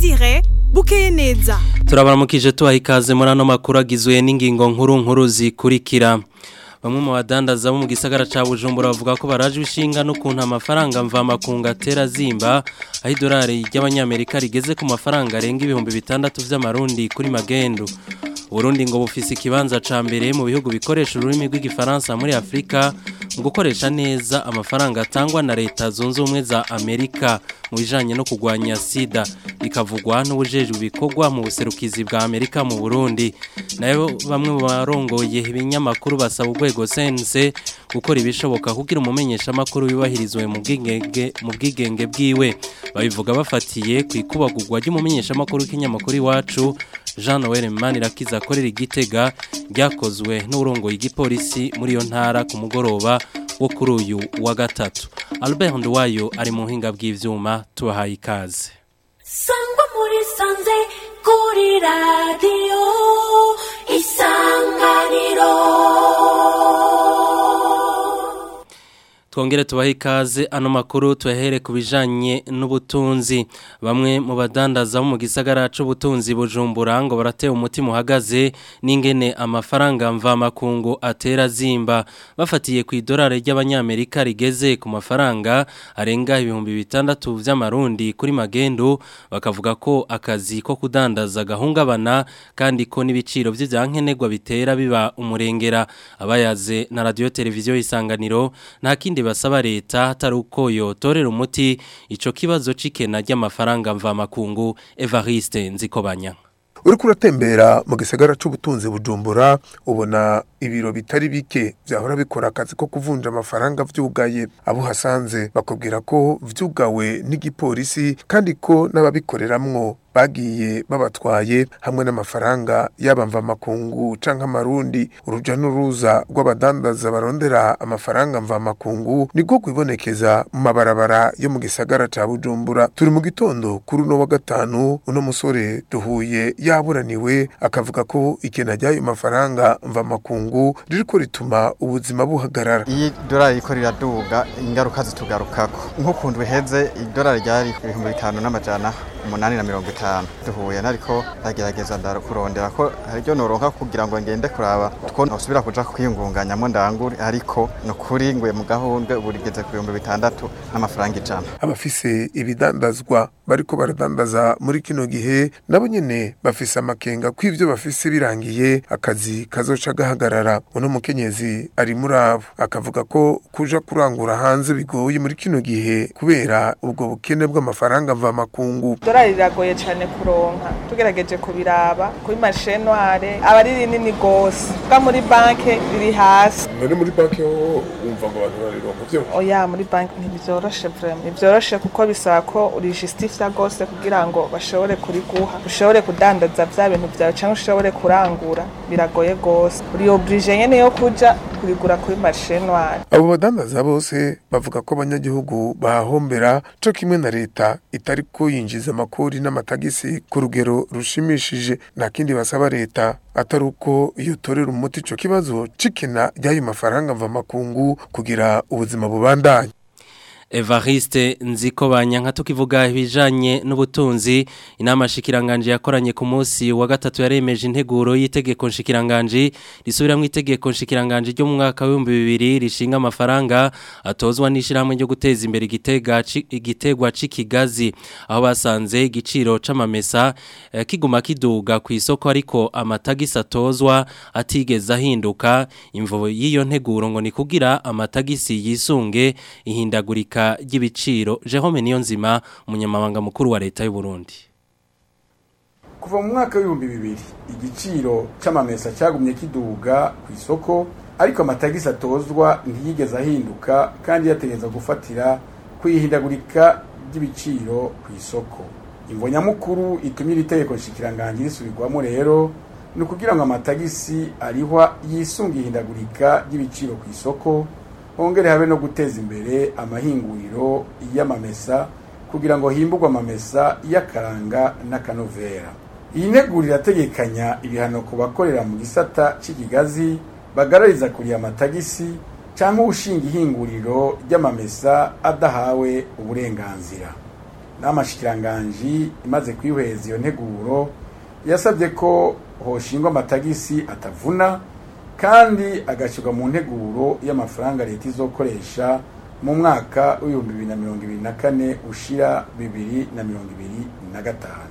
Desire bukeye neza turabaramukije tubaha ikaze muri ano makuru agizwe n'ingingo nkuru nkuru zikurikira bamwe mu badandaza bo mu gisagara ca Bujumbura bavuga ko baraje ishinga n'ukuntu amafaranga mvamakungu atera zimba aho idolari ry'abanyamerika rigeze ku mafaranga arenga ibihumbi bitandatu vy'amarundi kuri magendu Burundi ngo bufise ikibanza ca mbere mu bihugu bikoresha ururimi rw'igifaransa muri Afrika mu gukoresha neza amafaranga atangwa na leta zunze ubumwe za Amerika mu bijanye no kugwanya sida bikavugwa n'ubujejwe ibikorwa mu buserukizi bwa Amerika mu Burundi nayo bamwe mu barongoye ibinyamakuru basaba urwego sense gukora ibishoboka kugira umumenyesha makuru yubahirizwe mu bwigenge mu bwigenge bwiwe babivuga bafatiye ku ikubagurwa ry'umumenyesha makuru w'ikinyamakuru iwacu Jean Noel Manirakiza akorera igitega ryakozwe n'urongoye igipolisi muri iyo ntara ku mugoroba wo kuri uyu wa gatatu Albert Ndwayo ari mu hinga bw'ivyuma tubahaye ikaze Sangwa muri sanze kuri radio isanganiro Twongere tubahe ikaze ano makuru tuyahere ku bijanye n'ubutunzi bamwe mu badandaza bo mu gisagara c'ubutunzi bujumbura ngo barateye umutima uhagaze n'ingene amafaranga mva makungu atera zimba bafatiye ku idolari ry'abanyamerika rigeze ku mafaranga arenga ibihumbi bitandatu vy'amarundi kuri magendu bakavuga ko akazi ko kudandaza gahungabana kandi ko n'ibiciro vy'ivyankenerwa bitera biba umurengera abayaze na radio televiziyo isanganiro nta kindi basaba leta hatari uko yotorera umuti ico kibazo c'ikena ry'amafaranga mvamakungu Evariste Nzikobanya uriko uratembera mu gisagara c'ubutunzi bujumbura ubona ibiro bitari bike vyahora bikora akazi ko kuvunja amafaranga vyugaye abo hasanze bakubwira ko vyugawe n'igipolisi kandi ko n'ababikoreramwo bagiye babatwaye hamwe n'amafaranga yabamva makungu canke amarundi uruja n'uruza rw'abadandaza barondera amafaranga mva makungu niko kwibonekeza mu mabarabara yo mu gisagara ca Bujumbura turi mu gitondo kuri uno wa gatanu uno musore duhuye yaburaniwe akavuga ko ikena ry'ayo mafaranga mva makungu ririko rituma ubuzima buhagarara iyi dorari riko riraduga ingaruka zitugarukako nk'ukuntu biheze idorari ryari ibihumbi bitanu n'amajana umunani na mirongo itanu duhuye nariko ndagerageza ndakurondera ko haryo noronka kugira ngo ngende kuraba two nosubira kuja kwiyungunganyamo ndangure ariko nukuri nguye mu gahundwe ubu rigeze ku bihumbi bitandatu n'amafaranga ijana abafise ibidandazwa bariko baradandaza muri kino gihe nabo nyene bafise amakenga ko ivyo bafise birangiye akazi kazoca gahagarara uno mukenyezi ari muri abo akavuga ko kuja kurangura hanze bigoye muri kino gihe kubera ubwo bukene bw'amafaranga mva makungu idolari riragoye cyane kuronka tugerageje kubiraba kuri marishe noire aba ari rinini gose bwa muri banke riri hasi none muri banki ho wumva ngo abantu barironka vyo oya muri banki ntibyoroshe vrema ntibyoroshe kuko bisaba ko urijistifya gose kugira ngo bashobore kuriguha ushobore kudandaza vya bintu vyawe canke ushobore kurangura biragoye gose uri oblige nyene yo kuja kurigura kuri marishe noire abo badandaza bose bavuga ko abanyagihugu bahahombera co kimwe na leta itariko yinjiza amakori n'amatagisi ku rugero rushimishije nta kindi basaba leta atari uko yotorera umuti ico kibazo c'ikena ry'ayo mafaranga mva makungu kugira ubuzima bubandanye Evariste nziko banyanka tukivuga ibijanye n'ubutunzi inama shikiranganje yakoranye ku munsi wa gatatu yaremeje integuro y'itegeko shikiranganje risubiramwe itegeko shikiranganje ryo mu mwaka wa 2000 rishinga amafaranga atozwa n'ishiramwe ryo guteza imbere igitega igitegwa c'ikigazi aho basanze igiciro c'amamesa eh, kiguma kiduga ku isoko ariko amatagisi atozwa atigeze ahinduka imvo y'iyo nteguro ngo ni kugira amatagisi yisunge ihindagurika ry'ibiciro Jerome Niyonzima umunyamabanga mukuru wa leta y'u Burundi kuva mu mwaka w'ibihumbi bibiri igiciro c'amamesa cyagumye kiduga ku isoko ariko amatagisi atozwa ntiyigeze ahinduka kandi yategeza gufatira kwihindagurika ry'ibiciro ku isoko imvo nyamukuru itumye iri tegeko nshikiranganje risubirwamo rero ni ukugira ngo amatagisi arihwa yisunga ihindagurika ry'ibiciro ku isoko hongere habe no guteza imbere amahinguriro y'amamesa kugira ngo himburwe amamesa y'akaranga n'akanovera iyi nteguro irategekanya ibihano ku bakorera mu gisata cy'ikigazi bagarariza kuriya amatagisi cyangwa ushinga ihinguriro ry'amamesa adahawe uburenganzira n'amashikiranganji imaze kwihweza iyo nteguro yasabye ko hoshingwa amatagisi atavuna kandi agashyirwa mu nteguro y'amafaranga leta izokoresha mu mwaka w'ibihumbi bibiri na mirongo ibiri na kane ushira bibiri na mirongo ibiri na gatanu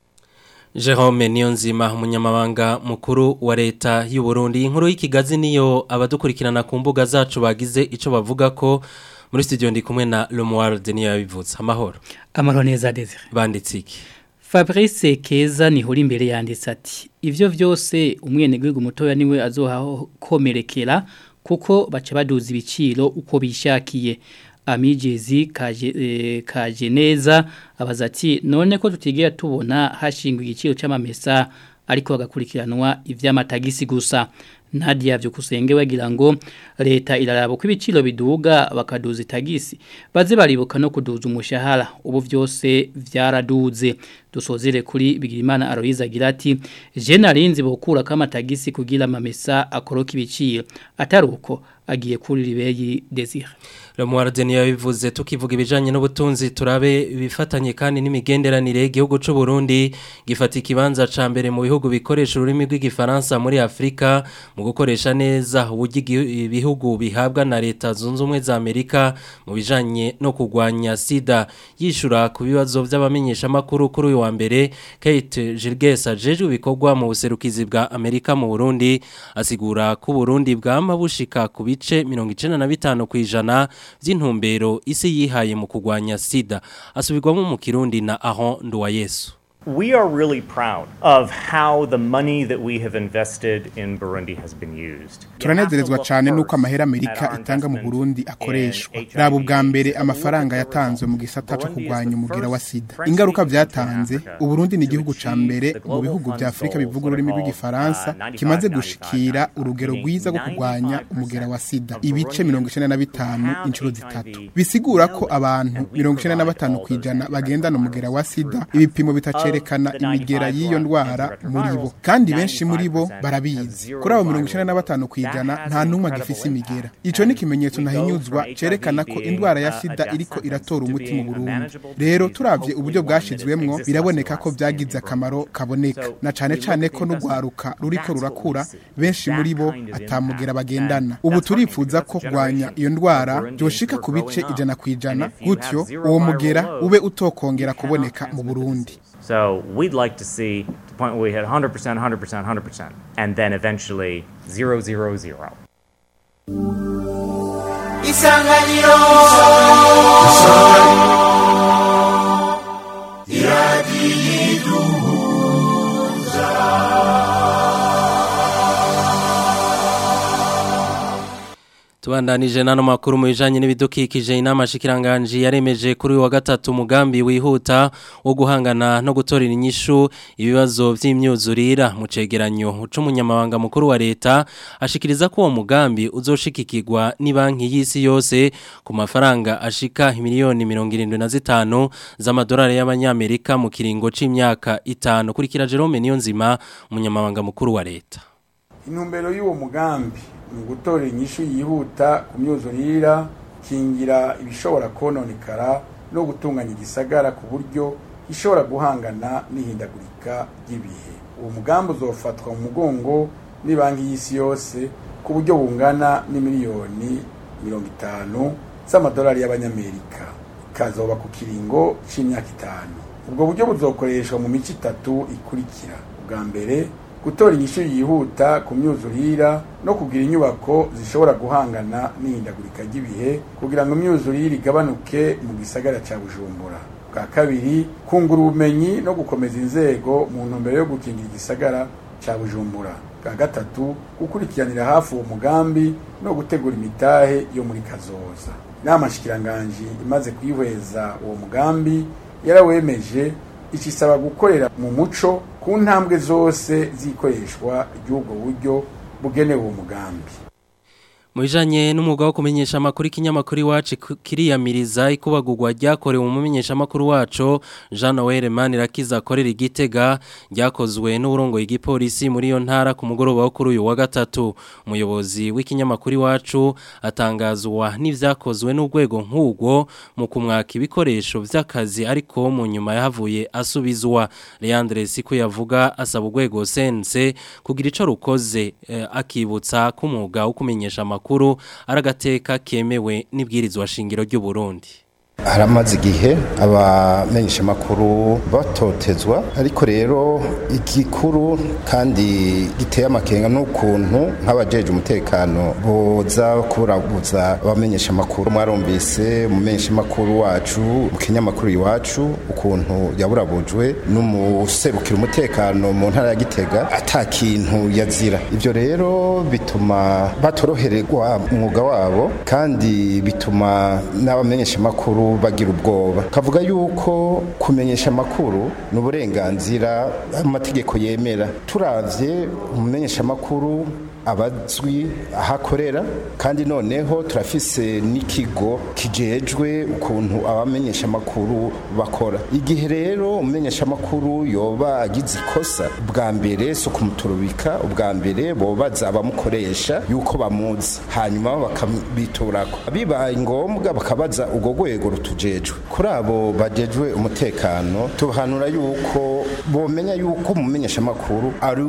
Jerome Niyonzima umunyamabanga mukuru wa leta y'u Burundi inkuru y'ikigazi niyo abadukurikirana ku mbuga zacu bagize ico bavuga ko muri studio ndi kumwe na Lemoir Denis yabivuze amahoro amahoro neza Desire banditse iki Fabrice Keza nihuri imbere yanditse ati ivyo vyose umwenegihugu mutoya niwe azohakomerekera kuko baca baduza ibiciro uko bishakiye amigezi kaje, e, kaje neza abaza ati none ko tutigera tubona hashingwa igiciro c'amamesa ariko bagakurikiranwa ivy'amatagisi gusa Nadia vyukusenge wagira ngo leta iraraba ko ibiciro biduga bakaduza itagisi baze baribuka no kuduza umushahara ubu vyose vyaraduze dusozere kuri Bigirimana Aloise agira ati je narinzi bokura kama tagisi kugira amamesa akoroka ibiciro ataruko agiye kuri ribeyi Desire Lemoir Denis yabivuze tukivuga ibijanye n'ubutunzi turabe bifatanye kandi n'imigenderanire y'igihugu c'u Burundi gifata ikibanza ca mbere mu bihugu bikoresha ururimi rw'igifaransa muri Afrika mu gukoresha neza uburyo ibihugu bihabwa na leta zunze ubumwe za Amerika mu bijanye no kugwanya sida yishura ku bibazo by'abamenyesha makuru kuri uyu wa mbere Kate Gilges ajeje ibikorwa mu buserukizi bwa Amerika mu Burundi asigura ko Burundi bwama bushika ku bice 95 kwijana by'intumbero isi yihaye mu kugwanya sida asubirwamo mu kirundi na Ahon Nduwayesu We are really proud of how the money that we have invested in Burundi has been used. Turanezerezwa cyane nuko amahera Amerika itanga mu Burundi akoreshwa. Raba ubwa mbere amafaranga yatanzwe mu gisata cyo kugwanya umugera wa sida. Ingaruka byatanze, Uburundi ni igihugu ca mbere mu bihugu bya Afrika bivuga ururimi rw'igifaransa kimaze gushikira urugero rwiza rwo kugwanya umugera wa sida. Ibice 95 inshuro zitatu. Bisigura ko abantu 95 kwijana bagendana umugera wa sida. Ibipimo bitace cerekana imigera y'iyo ndwara muri bo kandi benshi muri bo barabizi kuri abo mirongo icyenda na batanu ku ijana nta n'umwe agifise imigera icyo ni ikimenyetso ntahinyuzwa cerekana ko indwara ya sida iriko iratora umuti mu burundi rero turavye uburyo bwashizwemwo biraboneka ko byagize akamaro kaboneka na cane cane ko n'urwaruka ruriko rurakura benshi muri bo atamugera bagendana ubu turifuza ko kurwanya iyo ndwara byoshika ku bice ijana ku ijana gutyo uwo mugera ube utokongera kuboneka mu burundi So we'd like to see the point where we hit 100%, 100%, 100%, and then eventually 0, 0, 0. Isanganiro Tubandanije nano makuru mu bijanye n'ibidukikije inama shikiranganje yaremeje kuri wa gatatu umugambi wihuta wo guhangana no gutorera inyishu ibibazo vy'imyuzurira mu cegeranyo c'umunyamabanga mukuru wa leta ashikiriza ko uwo mugambi uzoshikikirwa ni banki y'isi yose ku mafaranga ashika miliyoni 75 z'amadolari y'abanyamerika mu kiringo c'imyaka itanu kurikira Jerome Niyonzima umunyamabanga mukuru wa leta intumbero y'uwo mugambi ni ugutorera inyishu yihuta ku myuzurira kingira ibishobora kononekara no gutunganya igisagara ku buryo ishobora guhangana n'ihindagurika ry'ibihe uwo mugambi uzofatwa mu mugongo ni banki y'isi yose ku buryo bungana n'imiliyoni mirongo itanu z'amadolari y'abanyamerika ikazoba ku kiringo c'imyaka itanu ubwo buryo buzokoreshwa mu mico itatu ikurikira ubwa mbere gutora inyishu yihuta ku myuzurira no kugira inyubako zishobora guhangana n'ihindagurika ry'ibihe kugira ngo imyuzurire igabanuke mu gisagara cya bujumbura bwa kabiri kungura ubumenyi no gukomeza inzego mu ntumbero yo gukingira igisagara cya bujumbura bwa gatatu gukurikiranira hafi uwo mugambi no gutegura imitahe yo muri kazoza inama shikiranganji imaze kwihweza uwo mugambi yarawemeje ikisaba gukorera mu muco ku ntambwe zose zikoreshwa ry'ubwo buryo bugenewe uwo mugambi Mu bijanye n'umwuga wo kumenyesha amakuru ikinyamakuru iwacu kiriyamiriza ikubagurwa ryakorewe mu menyesha amakuru wacu Jean Noel Manirakiza akorera igitega ryakozwe n'uburongo igipolisi muri iyo ntara ku mugoroba wo kuri uyu wa gatatu umuyobozi w'ikinyamakuru iwacu atangazwa n'ivyakozwe n'urwego nk'ubwo mu kumwaka ibikoresho vy'akazi ariko mu nyuma yahavuye asubizwa Leandre Siku yavuga asaba urwego sense kugira ico rukoze eh, akibutsa ko umwuga wo kumenyesha amakuru makuru aragateka kemewe n'ibwirizwa shingiro ry'u Burundi haramaze igihe abamenyesha makuru batotezwa ariko rero igikuru kandi giteye amakenga n'ukuntu nk'abajeje umutekano boza kuburabuza abamenyesha makuru mwarumvise umumenyesha makuru wacu mu kinyamakuru iwacu ukuntu yaburabujwe n'umuserukira umutekano mu ntara ya Gitega ata kintu yazira ivyo rero bituma batorohererwa umwuga wabo kandi bituma n'abamenyesha makuru bagira ubwoba kavuga yuko kumenyesha amakuru ni uburenganzira amategeko yemera turavye umumenyesha amakuru abazwi ahakorera kandi noneho turafise n'ikigo kijejwe ukuntu abamenyesha amakuru bakora igihe rero umumenyesha amakuru yoba agize ikosa bwa mbere so kumuturubika ubwa mbere bobaza abamukoresha yuko bamuzi hanyuma bakabiturako bibaye ngombwa bakabaza ubwo rwego rutujejwe kuri abo bajejwe umutekano tuhanura yuko bomenya yuko umumenyesha amakuru ari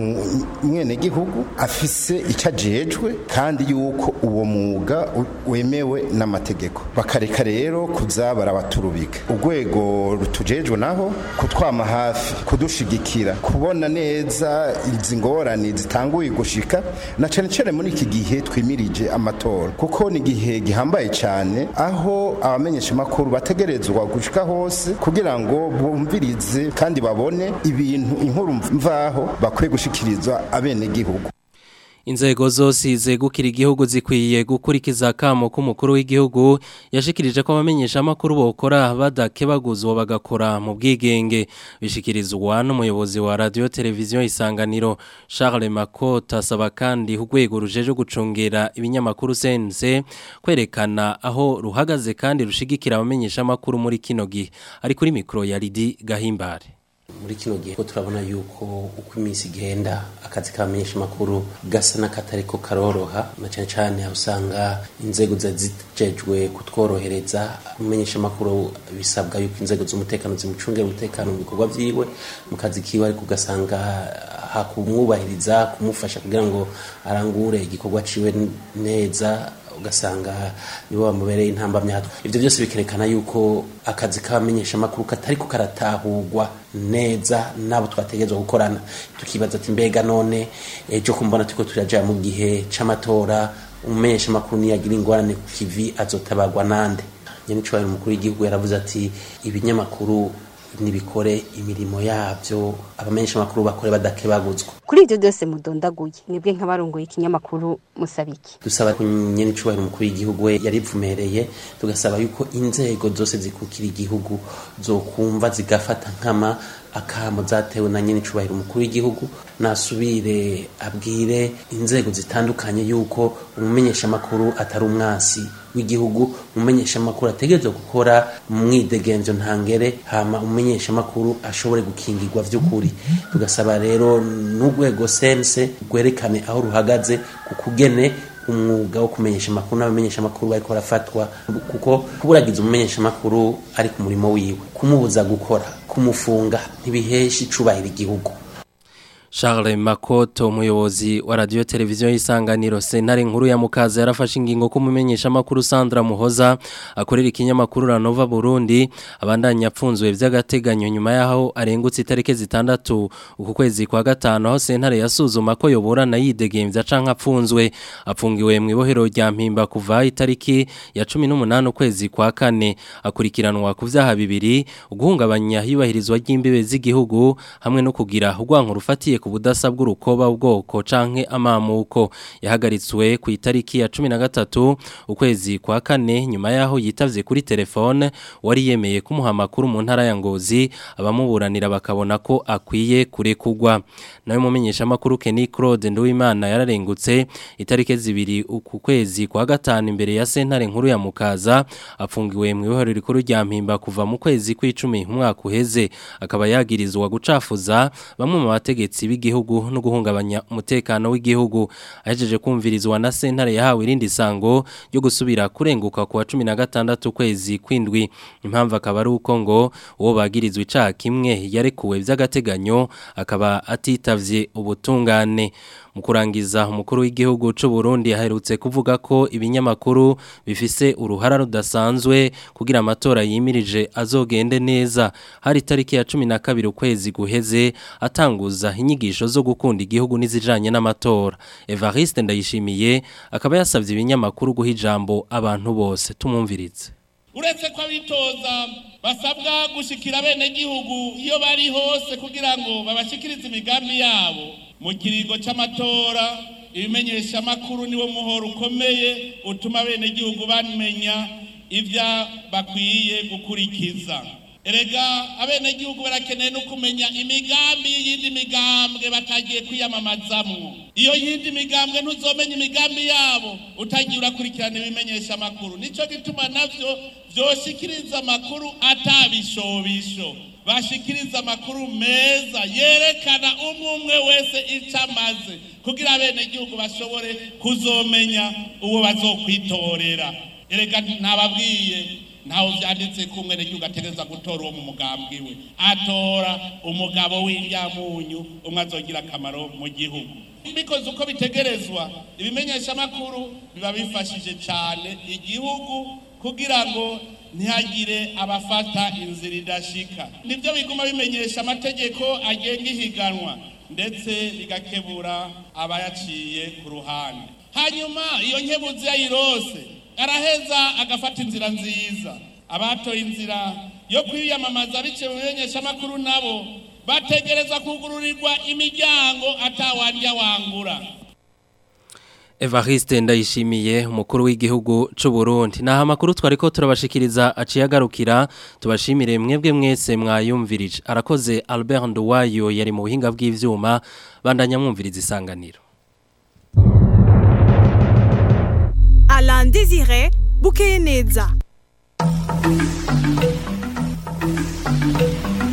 umwenegihugu afise icyo ajejwe kandi yuko uwo mwuga wemewe n'amategeko bakareka rero kuza barabaturubika urwego rutujejwe naho kutwama hafi kudushigikira kubona neza izi ngorane zitanguye gushika na cyane cyane muri iki gihe twimirije amatora kuko ni igihe gihambaye cyane aho abamenyesha amakuru bategerezwa gushika hose kugira ngo bumvirize kandi babone ibintu inkuru mvaho bakwiye gushikiriza abenegihugu Inzego zose zegukira igihugu zikwiye gukurikiza kamo k'umukuru w'igihugu yashikirije ko abamenyesha amakuru bokora badakebaguzwa bagakora mu bwigenge bishikirizwa n'umuyobozi wa radio televiziyo isanganiro Charles Makota asaba kandi urwego rujeje gucungera ibinyamakuru sense kwerekana aho ruhagaze kandi rushigikira abamenyesha amakuru muri kino gihe ari kuri mikro ya Lidi Gahimbare muri kino gihe ko turabona yuko uko iminsi igenda akazi k'abamenyesha makuru gasa n'akatari ko karoroha na cyane cyane aho usanga inzego zijejwe kutworohereza umumenyesha makuru bisabwa yuko inzego z'umutekano zimucungera umutekano mu bikorwa vyiwe mu kazi kiwe ariko ugasanga hakumwubahiriza kumufasha kugira ngo arangure igikorwa ciwe neza ugasanga nibo bamubereye intambamya ivyo byose bikerekana yuko akazi k'abamenyesha makuru katari ko karatahurwa neza nabo twategezwa gukorana tukibaza ati mbega none ejo kumbona turiko turaja mu gihe c'amatora umumenyesha makuru niyagira ingorane ku kivi azotabagwa nande nyene cyo umukuru w'igihugu yaravuze ati ibinyamakuru nibikore imirimo yabyo abamenyesha makuru bakore badakebaguzwa kuri ibyo byose mudondaguye nibwe nk'abarongoye ikinyamakuru musabiki dusaba nyene cubahiro umukuru w'igihugu we yarivumereye tugasaba yuko inzego zose zikukira igihugu zokumva zigafata nkama akamo zatewe na nyene cubahiro umukuru w'igihugu nasubire abwire inzego zitandukanye yuko umumenyesha makuru atari umwasi w'igihugu umumenyesha makuru ategerezwa gukora mwidegenzo ntangere hama umumenyesha makuru ashobore gukingirwa vy'ukuri tugasaba rero n'urwego sense rwerekane aho ruhagaze ku kugene umwuga wo kumenyesha amakuru n'abamenyesha amakuru bariko barafatwa kuko kuburagiza umumenyesha amakuru ari ku murimo wiwe kumubuza gukora kumufunga ntibihesha icubahira igihugu Charles Makoto umuyobozi wa radio televiziyo y'isanganiro sentare nkuru ya Mukaza yarafashe ingingo ko mumenyesha makuru Sandra Muhoza akorera ikinyamakuru Ranova Burundi abandanya apfunzwe vy'agateganyo nyuma yaho arengutse itarike zitandatu uku kwezi kwa gatano aho sentare yasuzuma ko yoburana yidegemvya canke apfunzwe apfungiwe mu ibohero rya Mpimba kuva itariki ya 18 ukwezi kwa kane akurikiranwa ku vyaha bibiri uguhungabanya hibahirizwa ry'imbibe z'igihugu hamwe no kugira urwanko rufatiye ku budasa bw'urukoba ubwoko canke amamuko yahagaritswe ku itariki ya 13 ukwezi kwa kane nyuma yaho yitavye kuri telefone wari yemeye kumuha makuru mu ntara ya Ngozi abamuburanira bakabona ko akwiye kurekugwa nawe mumenyesha makuru Kenny Claude Nduwimana yararengutse itariki zibiri uku kwezi kwa gatanu imbere ya sentare nkuru ya Mukaza afungiwe mu ihoro rikuru rya Mpimba kuva mu kwezi kw'icumi umwaka uheze akaba yagirizwa gucafuza bamwe mu bategetsi b'igihugu no guhungabanya umutekano w'igihugu ahejeje kumvirizwa na sentare yahawe irindi sango ryo gusubira kurenguka ku wa 16 kwezi kwindwi impamvu akaba ari uko ngo uwo bagirizwa icaha kimwe yarekuwe by'agateganyo akaba atitavye ubutungane mu kurangiza umukuru w'igihugu c'u Burundi aherutse kuvuga ko ibinyamakuru bifise uruhara rudasanzwe kugira amatora yimirije azogende neza hari tariki ya 12 ukwezi guheze atanguza inyigisho zo gukunda igihugu n'izijanye n'amatora Evariste ndayishimiye akaba yasavye ibinyamakuru guha ijambo abantu bose tumumviritse uretse ko abitoza basabwa gushikira bene gihugu iyo bari hose kugira ngo babashikirize imigambi yabo mu kiringo c'amatora ibimenyesha makuru niwo muhoro ukomeye utuma bene gihugu bamenya ivya bakwiye gukurikiza erega abene gihugu barakeneye no kumenya imigambi y'iyindi migambwe batagiye kwiyamamazamwo iyo yindi migambwe ntuzomenya imigambi yabo utagiye urakurikirana ibimenyesha amakuru nico gituma navyo vyoshikiriza amakuru atabishobisho bashikiriza amakuru meza yerekana umwe umwe wese ico amaze kugira abene gihugu bashobore kuzomenya uwo bazokwitorera erega ntababwiye ntawe vyanditse ko umwene gihugu ategereza gutora uwo mu mugambwe we atora umugabo w'indyamunyu umwe azogira akamaro mu gihugu bikoze uko bitegerezwa ibimenyesha amakuru biba bifashije cyane igihugu kugira ngo ntihagire abafata inzira idashika nibyo biguma bimenyesha amategeko agenga ihiganwa ndetse bigakebura abayaciye ku ruhande hanyuma iyo nkebuzi yayirose araheza agafata inzira nziza abatoye inzira yo kwiyamamaza biciye mu bimenyeshamakuru nabo bategereza kugururirwa imiryango atawandya wangura Evariste ndayishimiye umukuru w'igihugu c'u Burundi naha makuru twariko turabashikiriza aciye agarukira tubashimire mwebwe mwese mwayumvirije arakoze Albert Nduwayo yari mu buhinga bw'ivyuma bandanya mwumviriza isanganiro Alain Désiré Boukeneza